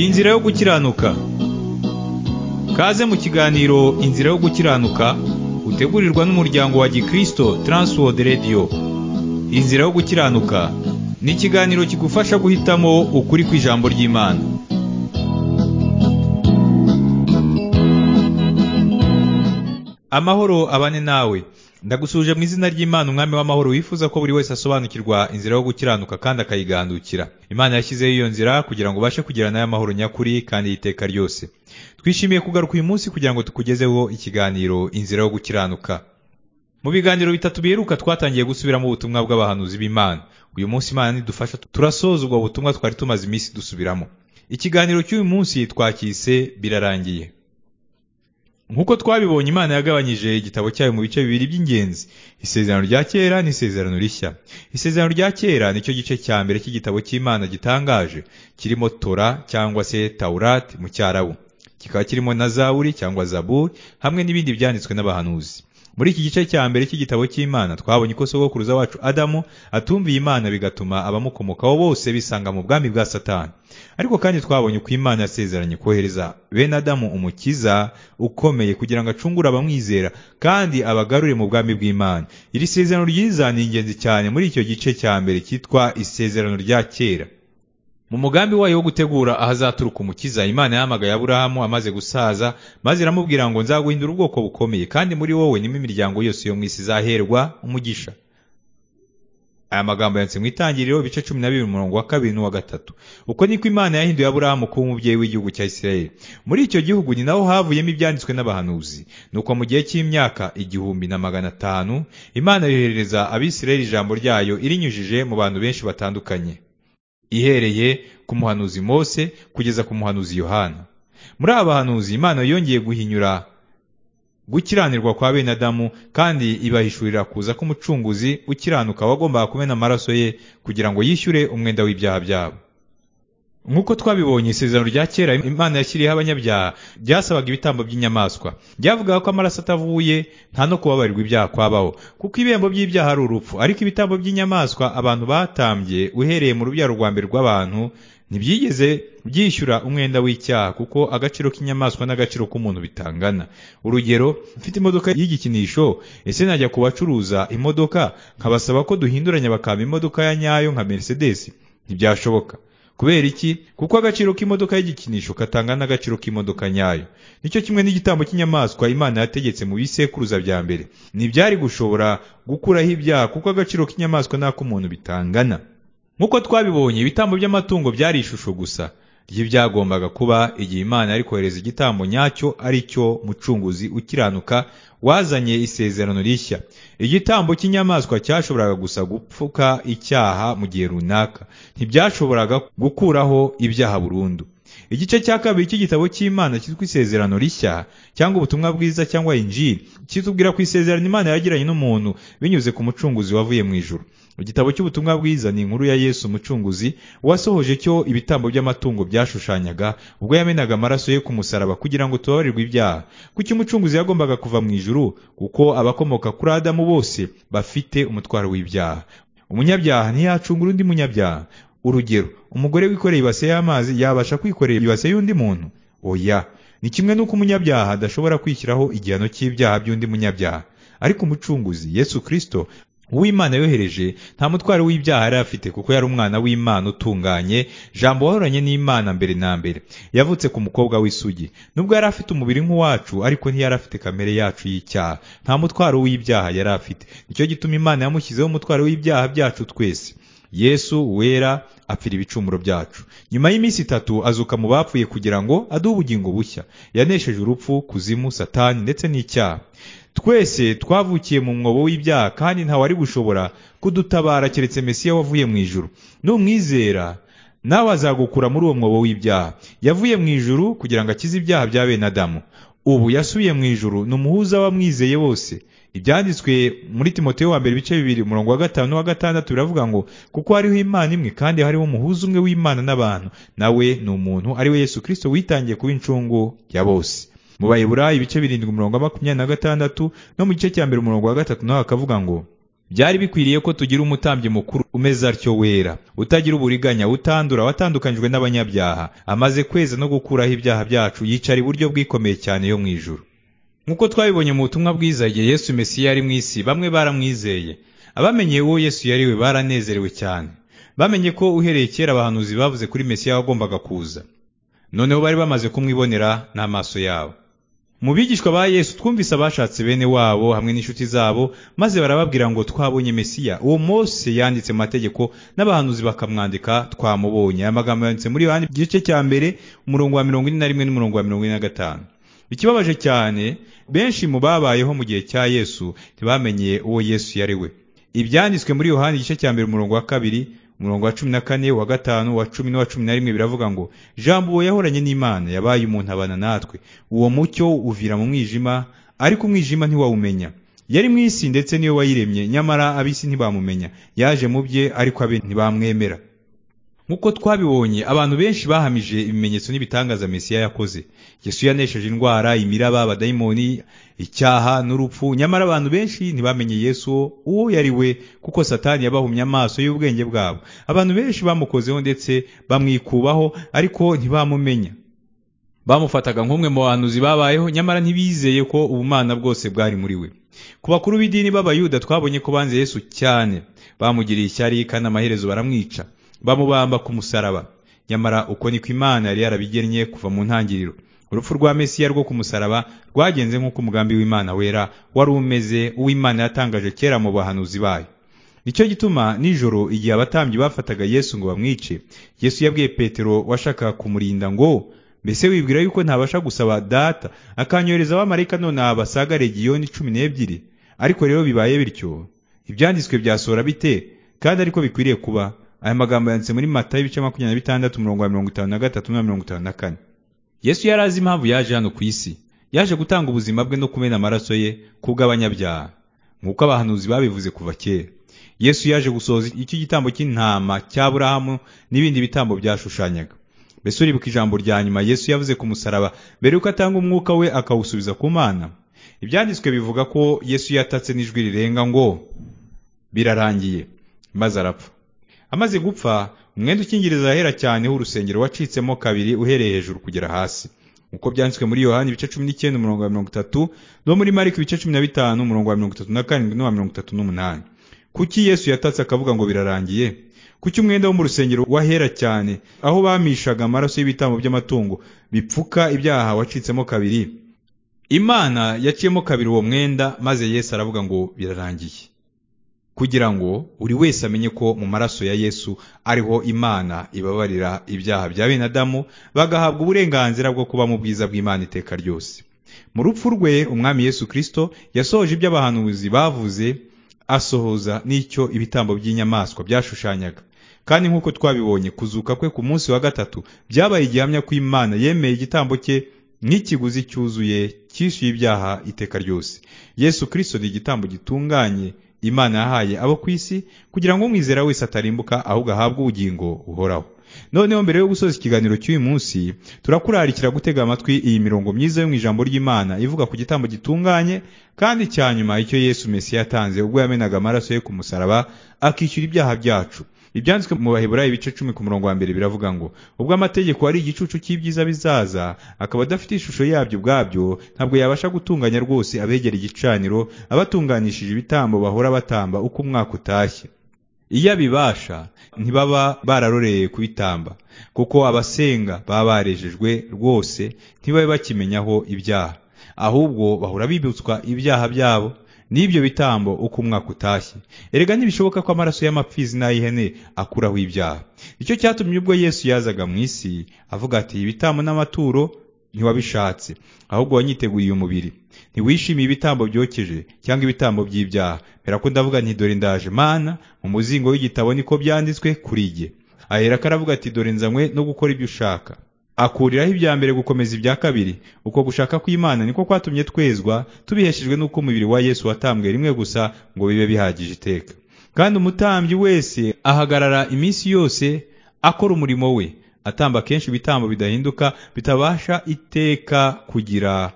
Inzira yo gukiranuka Kaze mu kiganiro Inzira yo gukiranuka utegurirwa n'umuryango wa Gikristo Transworld Radio Inzira yo gukiranuka ni ikiganiro kigufasha guhitamo ukuri kw'ijambo ry'Imana Amahoro abane nawe ndagusuje mu izina ry'Imana umwami w'amahoro wifuza ko buri wese asobanukirwa inzira yo gukiranuka kandi akayigandukira Imana yashyizeho iyo nzira kugira ngo ubashe kugira nayo amahoro nyakuri kandi iteka ryose twishimiye kugaruka uyu munsi kugira ngo tukugezeho ikiganiro inzira yo gukiranuka mu biganiro bitatu biheruka twatangiye gusubiramo ubutumwa bw'abahanuzi b'Imana uyu munsi Imana nidufasha turasoza ubwo butumwa twari tumaze iminsi dusubiramo ikiganiro cy'uyu munsi twakise birarangiye Nk'uko twabibonye Imana yagabanyije igitabo cyayo mu bice bibiri by'ingenzi, isezerano rya kera n'isezerano rishya. Isezerano rya kera nicyo gice cya mbere cy'igitabo cy'Imana gitangaje, kirimo Tora cyangwa se Taurat mu Cyarabu. Kikaba kirimo na Zaburi cyangwa Zaburi hamwe n'ibindi byanditswe n'abahanuzi. Muri iki gice cya mbere cy'igitabo cy'Imana twabonye ko sogokuruza wacu Adamu atumviye Imana bigatuma abamukomokaho bose bisanga mu bwami bwa Satani. Ariko kandi twabonye ko Imana yasezeranye kohereza bene Adamu umukiza ukomeye kugira ngo acungure abamwizera kandi abagarure mu bwami bw'Imana. Iri sezerano ryiza ni ingenzi cyane muri icyo gice cya mbere cyitwa isezerano rya kera. Mu mugambi wayo wo gutegura ahazaturuka umukiza, Imana yahamagaye Aburahamu amaze gusaza, maze iramubwira ngo nzaguhindura ubwoko bukomeye, kandi muri wowe nimo imiryango yose yo mu isi izaherwa umugisha. Aya magambo yanditse mu itangiriro ibice cumi na bibiri umurongo wa kabiri n'uwa gatatu. Uko niko Imana yahinduye Aburahamu kuba umubyeyi w'igihugu cya Isirayeli. Muri icyo gihugu ni naho havuyemo ibyanditswe n'abahanuzi. Nuko mu gihe cy'imyaka igihumbi na magana atanu, Imana yoherereza Abisirayeli ijambo ryayo irinyujije mu bantu benshi batandukanye. ihereye ku muhanuzi Mose kugeza ku muhanuzi Yohana. Muri aba bahanuzi Imana yongeye guhinyura gukiranirwa kwa bene Adamu kandi ibahishurira kuza k'umucunguzi ukiranuka wagombaga kumena amaraso ye kugira ngo yishyure umwenda w'ibyaha byabo. Nk'uko twabibonye isezerano rya kera Imana yashyiriyeho abanyabyaha ryasabaga ibitambo by'inyamaswa. Ryavugaga ko amaraso atavuye nta no kubabarirwa ibyaha kwabaho, kuko ibihembo by'ibyaha ari urupfu, ariko ibitambo by'inyamaswa abantu batambye uhereye mu rubyaro rwa mbere rw'abantu ntibyigeze byishyura umwenda w'icyaha kuko agaciro k'inyamaswa n'agaciro k'umuntu bitangana. Urugero, mfite imodoka y'igikinisho, ese najya ku bacuruza imodoka nkabasaba ko duhinduranya bakampa imodoka ya nyayo nka Mercedes? Ntibyashoboka. kubera iki kuko agaciro k'imodoka y'igikinisho katangana n'agaciro k'imodoka nyayo nicyo kimwe n'igitambo cy'inyamaswa imana yategetse mu bisekuruza bya mbere ntibyari gushobora gukuraho ibyaha kuko agaciro k'inyamaswa n'ak'umuntu bitangana nk'uko twabibonye ibitambo by'amatungo byari ishusho gusa ry'ibyagombaga kuba igihe imana yari kohereza igitambo nyacyo ari cyo mucunguzi ukiranuka wazanye isezerano rishya igitambo cy'inyamaswa cyashoboraga gusa gupfuka icyaha mu gihe runaka ntibyashoboraga gukuraho ibyaha burundu igice cya kabiri cy'igitabo cy'imana cyitwa isezerano rishya cyangwa ubutumwa bwiza cyangwa injiri kitubwira ku isezerano imana yagiranye n'umuntu binyuze ku mucunguzi wavuye mu ijuru igitabo cy'ubutumwa bwiza ni inkuru ya yesu umucunguzi wasohoje cyo ibitambo by'amatungo byashushanyaga ubwo yamenaga amaraso ye ku musaraba kugira ngo tubabarirwe ibyaha kuki umucunguzi yagombaga kuva mu ijuru kuko abakomoka kuri adamu bose bafite umutwaro w'ibyaha umunyabyaha ntiyacungura undi munyabyaha urugero umugore wikoreye ibase y'amazi yabasha kwikorera ibase y'undi muntu oya ni kimwe n'uko umunyabyaha adashobora kwishyiraho igihano cy'ibyaha by'undi munyabyaha ariko umucunguzi yesu kirisito uw'imana yohereje nta mutwaro w'ibyaha yari afite kuko yari umwana w'imana utunganye jambo wahoranye n'imana mbere na mbere yavutse ku mukobwa w'isugi nubwo yari afite umubiri nk'uwacu ariko ntiyari afite kamere yacu y'icyaha nta mutwaro w'ibyaha yari afite nicyo gituma imana yamushyizeho umutwaro w'ibyaha byacu twese yesu wera apfira ibicumuro byacu nyuma y'iminsi itatu azuka mu bapfuye kugira ngo aduhe ubugingo bushya yanesheje urupfu kuzimu satani ndetse n'icyaha twese twavukiye mu mwobo w'ibyaha kandi ntawari gushobora kudutabara keretse mesiya wavuye mu ijuru n'umwizera nawe azagukura muri uwo mwobo w'ibyaha yavuye mu ijuru kugira ngo akize ibyaha bya bene adamu ubu yasubiye mu ijuru ni umuhuza w'abamwizeye bose ibyanditswe muri timoteyo wa mbere ibice bibiri umurongo wa gatanu n'uwa gatandatu biravuga ngo kuko hariho imana imwe kandi hariho umuhuza umwe w'imana n'abantu nawe ni umuntu ari we yesu kirisito witangiye kuba incungu ya bose mu bayibura ibice birindwi umurongo wa makumyabiri na gatandatu no mu gice cya mbere umurongo wa gatatu nawe akavuga ngo byari bikwiriye ko tugira umutambyi mukuru umeze atyo wera utagira uburiganya utandura watandukanyijwe n'abanyabyaha amaze kweza no gukuraho ibyaha byacu yicara iburyo bwikomeye cyane yo mu ijuru nk'uko twabibonye mu butumwa bwiza igihe yesu mesiya yari mu isi bamwe baramwizeye abamenyeye uwo yesu yari we baranezerewe cyane bamenye ko uhereye kera abahanuzi bavuze kuri mesiya wagombaga kuza noneho bari bamaze kumwibonera n'amaso yabo mu bigishwa ba yesu twumvise abashatse bene wabo hamwe n'inshuti zabo maze barababwira ngo twabonye mesiya uwo mose yanditse mu mategeko n'abahanuzi bakamwandika twamubonye aya magambo yanditse muri yohani igice cya mbere umurongo wa mirongo ine na rimwe n'umurongo wa mirongo ine na gatanu ikibabaje cyane benshi mu babayeho mu gihe cya yesu ntibamenyeye uwo yesu yari we ibyanditswe muri yohani igice cya mbere umurongo wa kabiri umurongo wa cumi na kane wa gatanu wa cumi n'uwa cumi na rimwe biravuga ngo jambo uwo yahoranye n'imana yabaye umuntu abana natwe uwo mucyo uvira mu mwijima ariko umwijima ntiwawumenya yari mu isi ndetse niyo wayiremye nyamara ab'isi ntibamumenya yaje mu bye ariko abe ntibamwemera nk'uko twabibonye abantu benshi bahamije ibimenyetso n'ibitangaza mesiya yakoze yesu yanesheje indwara imiraba abadayimoni icyaha n'urupfu nyamara abantu benshi ntibamenye yesu uwo yari we kuko satani yabahumye amaso y'ubwenge bwabo abantu benshi bamukozeho ndetse bamwikubaho ariko ntibamumenya bamufataga nk'umwe mu bahanuzi babayeho nyamara ntibizeye ko ubumana bwose bwari muri we ku bakuru b'idini b'abayuda twabonye ko banze yesu cyane bamugiriye ishyari kandi amaherezo baramwica bamubamba ku musaraba nyamara uko niko imana yari yarabigennye kuva mu ntangiriro urupfu rwa mesiya rwo ku musaraba rwagenze nk'uko umugambi w'imana wera wari umeze uw'imana yatangaje kera mu bahanuzi bayo nicyo gituma nijoro igihe abatambyi bafataga yesu ngo bamwice yesu yabwiye petero washakaga kumurinda ngo mbese wibwira yuko ntabasha gusaba data akanyohereza abamarayika none basaga legiyoni cumi n'ebyiri ariko rero bibaye bityo ibyanditswe byasohora bite kandi ariko bikwiriye kuba aya magambo yanditse muri matayo ibice makumyabiri na bitandatu umurongo wa mirongo itanu na gatatu na mirongo itanu na kane yesu yari azi impamvu yaje hano ku isi yaje gutanga ubuzima bwe no kumena amaraso ye ku bw'abanyabyaha nk'uko abahanuzi babivuze kuva kera yesu yaje gusohoza icyo gitambo cy'intama cya burahamu n'ibindi bitambo byashushanyaga mbese uribuka ijambo rya nyuma yesu yavuze ku musaraba mbere yuko atanga umwuka we akawusubiza ku mana ibyanditswe bivuga ko yesu yatatse n'ijwi rirenga ngo birarangiye maze arapfa amaze gupfa umwenda ukingiriza ahera cyane urusengero wacitsemo kabiri uhereye hejuru kugera hasi uko byanditswe muri yohani ibice cumi n'icyenda umurongo wa mirongo itatu no muri mariko ibice cumi na bitanu umurongo wa mirongo itatu na karindwi n'uwa mirongo itatu n'umunani kuki yesu yatatse akavuga ngo birarangiye kuki umwenda wo mu rusengero wahera cyane aho bamishaga amaraso y'ibitambo by'amatungo bipfuka ibyaha wacitsemo kabiri imana yaciyemo kabiri uwo mwenda maze yesu aravuga ngo birarangiye kugira ngo buri wese amenye ko mu maraso ya yesu ariho imana ibabarira ibyaha bya bene adamu bagahabwa uburenganzira bwo kuba mu bwiza bw'imana iteka ryose mu rupfu rwe umwami yesu kirisito yasohoje ibyo abahanuzi bavuze asohoza n'icyo ibitambo by'inyamaswa byashushanyaga kandi nk'uko twabibonye kuzuka kwe ku munsi wa gatatu byabaye igihamya ko imana yemeye igitambo cye nk'ikiguzi cyuzuye cyishyuye ibyaha iteka ryose yesu kirisito ni igitambo gitunganye imana yahaye abo ku isi kugira ngo umwizera wese atarimbuka ahubwo ahabwe ubugingo buhoraho noneho mbere yo gusoza ikiganiro cy'uyu munsi turakurarikira gutega amatwi iyi mirongo myiza yo mu ijambo ry'imana ivuga ku gitambo gitunganye kandi cya nyuma icyo yesu mesiya yatanze ubwo yamenaga amaraso ye ku musaraba akishyura ibyaha byacu ibyanditswe mu baheburayo ibice cumi ku murongo wa mbere biravuga ngo ubwo amategeko ari igicucu cy'ibyiza bizaza akaba adafite ishusho yabyo ubwabyo ntabwo yabasha gutunganya rwose abegera igicaniro abatunganishije ibitambo bahora batamba uko umwaka utashye iyo abibasha ntibaba bararoreye kubitamba kuko abasenga baba barejejwe rwose ntibabe bakimenyaho ibyaha ahubwo bahora bibutswa ibyaha byabo n'ibyo bitambo uko umwaka utashye erega ntibishoboka ko amaraso y'amapfizi n'ay'ihene akuraho ibyaha icyo cyatumye ubwo yesu yazaga mu isi avuga ati ibitambo n'amaturo ntiwabishatse ahubwo wanyiteguye umubiri ntiwishimiye ibitambo byokeje cyangwa ibitambo by'ibyaha mbera ko ndavuga nti dore ndaje mana mu muzingo w'igitabo niko byanditswe kuri jye ahera ko aravuga ati dore nzanywe no gukora ibyo ushaka akuriraho ibya mbere gukomeza ibya kabiri uko gushaka kw'imana niko kwatumye twezwa tubiheshejwe n'uko umubiri wa yesu watambwe rimwe gusa ngo bibe bihagije iteka kandi umutambyi wese ahagarara iminsi yose akora umurimo we atamba kenshi ibitambo bidahinduka bitabasha iteka kugira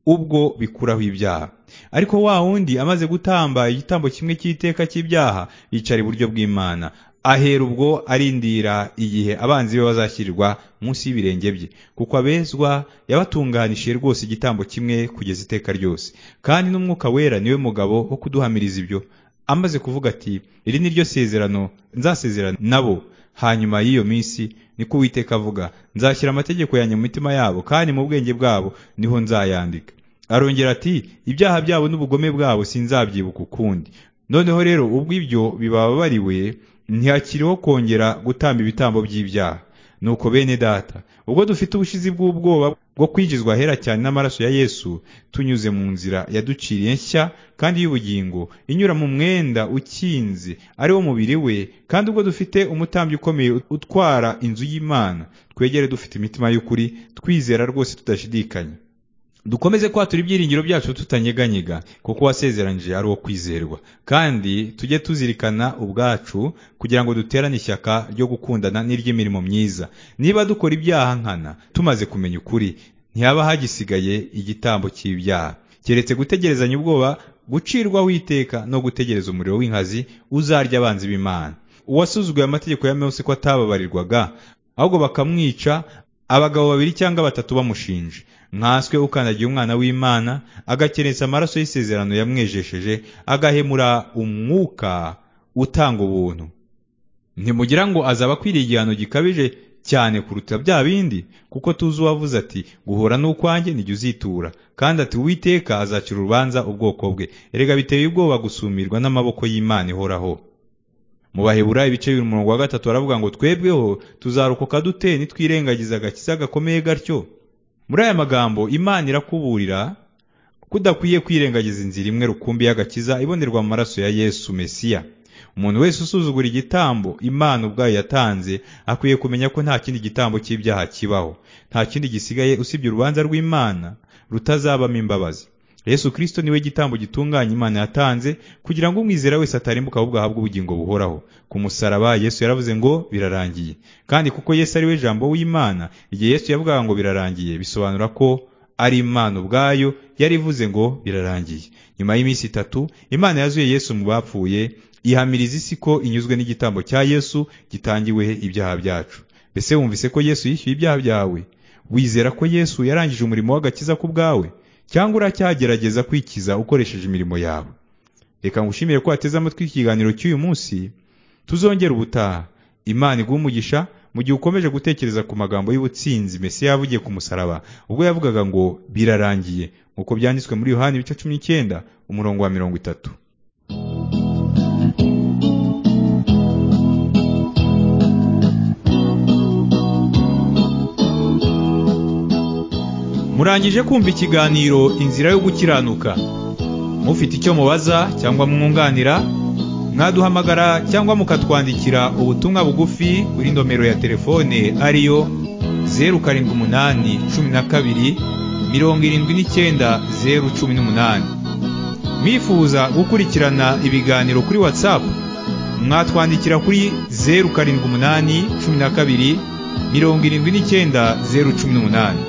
ubwo bikuraho ibyaha ariko wa wundi amaze gutamba igitambo kimwe cy'iteka cy'ibyaha yicara iburyo bw'imana ahera ubwo arindira igihe abanzi be bazashyirirwa munsi y'ibirenge bye kuko abezwa yabatunganishije rwose igitambo kimwe kugeza iteka ryose kandi n'umwuka wera niwe mugabo wo kuduhamiriza ibyo amaze kuvuga ati iri ni ryo sezerano nzasezerana nabo hanyuma y'iyo minsi niko uwiteka avuga nzashyira amategeko yanjye mu mitima yabo kandi mu bwenge bwabo niho nzayandika arongera ati ibyaha byabo n'ubugome bwabo sinzabyibuka ukundi noneho rero ubwo ibyo bibababariwe ntihakiriho kongera gutamba ibitambo by'ibyaha nuko bene data ubwo dufite ubushizi bw'ubwoba bwo kwinjizwa ahera cyane n'amaraso ya yesu tunyuze mu nzira yaduciriye nshya kandi y'ubugingo inyura mu mwenda ukinze ari wo mubiri we kandi ubwo dufite umutambyi ukomeye utwara inzu y'imana twegere dufite imitima y'ukuri twizera rwose tudashidikanya dukomeze kwatura ibyiringiro byacu tutanyeganyega kuko wasezeranyije ari uwo kwizerwa kandi tujye tuzirikana ubwacu kugira ngo duterane ishyaka ryo gukundana n'iry'imirimo myiza niba dukora ibyaha nkana tumaze kumenya ukuri ntihaba hagisigaye igitambo cy'ibyaha keretse gutegerezanya ubwoba gucirwaho iteka no gutegereza umuriro w'inkazi uzarya abanzi b'imana uwasuzuguye amategeko ya mose ko atababarirwaga ahubwo bakamwica abagabo babiri cyangwa batatu bamushinje nkaswe ukandagiye umwana w'imana agakerensa amaraso y'isezerano yamwejesheje agahemura umwuka utanga ubuntu ntimugira ngo azaba akwiriye igihano gikabije cyane kuruta bya bindi kuko tuzi uwavuze ati guhora n'ukwanjye nijya uzitura kandi ati uwiteka azacira urubanza ubwoko bwe erega biteye ubwoba gusumirwa n'amaboko y'imana ihoraho mu bahebura ibice bibiri umurongo wa gatatu baravuga ngo twebweho tuzarokoka dute nitwirengagiza agakiza gakomeye gatyo muri aya magambo imana irakuburira ko udakwiye kwirengagiza inzira imwe rukumbi y'agakiza ibonerwa mu maraso ya yesu mesiya umuntu wese usuzugura igitambo imana ubwayo yatanze akwiye kumenya ko nta kindi gitambo cy'ibyaha kibaho nta kindi gisigaye usibye urubanza rw'imana rutazabamo imbabazi yesu kirisito niwe gitambo gitunganya imana yatanze kugira ngo umwizera wese atarimbuka ahubwo ahabwe ubugingo buhoraho ku musaraba yesu yaravuze ngo birarangiye kandi kuko yesu ari we jambo w'imana igihe yesu yavugaga ngo birarangiye bisobanura ko ari imana ubwayo yari ivuze ngo birarangiye nyuma y'iminsi itatu imana yazuye yesu mu bapfuye ihamiriza isi ko inyuzwe n'igitambo cya yesu gitangiwe ibyaha byacu mbese wumvise ko yesu yishyuye ibyaha byawe wizera ko yesu yarangije umurimo w'agakiza ku bwawe cyangwa uracyagerageza kwikiza ukoresheje imirimo yawe reka ngushimire ko wateze amatwi ikiganiro cy'uyu munsi tuzongera ubutaha imana iguha umugisha mu gihe ukomeje gutekereza ku magambo y'ubutsinzi mbese yavugiye ku musaraba ubwo yavugaga ngo birarangiye nk'uko byanditswe muri yohani ibice cumi n'icyenda umurongo wa mirongo itatu murangije kumva ikiganiro inzira yo gukiranuka mufite icyo mubaza cyangwa mwunganira mwaduhamagara cyangwa mukatwandikira ubutumwa bugufi kuri nomero ya telefone ariyo zeru karindwi umunani cumi na kabiri mirongo irindwi n'icyenda zeru cumi n'umunani mwifuza gukurikirana ibiganiro kuri watsapu mwatwandikira kuri zeru karindwi umunani cumi na kabiri mirongo irindwi n'icyenda zeru cumi n'umunani